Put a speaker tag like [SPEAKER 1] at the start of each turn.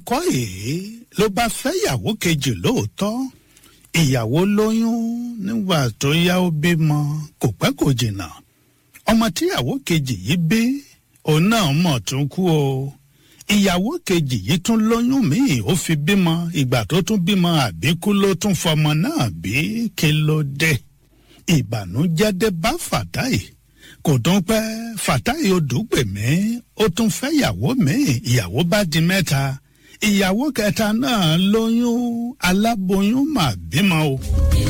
[SPEAKER 1] kọ́ èé ló bá fẹ́ ìyàwó kejì lóòótọ́ ìyàwó lóyún nígbà tó yá ó bímọ kò pẹ́ kò jìnnà ọmọ tíyàwó kejì yìí bí òun náà mọ̀ tún kú o ìyàwó kejì yìí tún lóyún míì ó fi bímọ ìgbà tó tún bímọ àbíkú ló tún fọmọ náà bí kí ló dé ìbànújẹ́ dé bá fàtáì kò tún pẹ́ fàtáì odùgbèmí ó tún fẹ́ ìyàwó míì ìyàwó bá di mẹ́ta ìyàwó kẹta náà lóyún aláboyún mà bímọ o.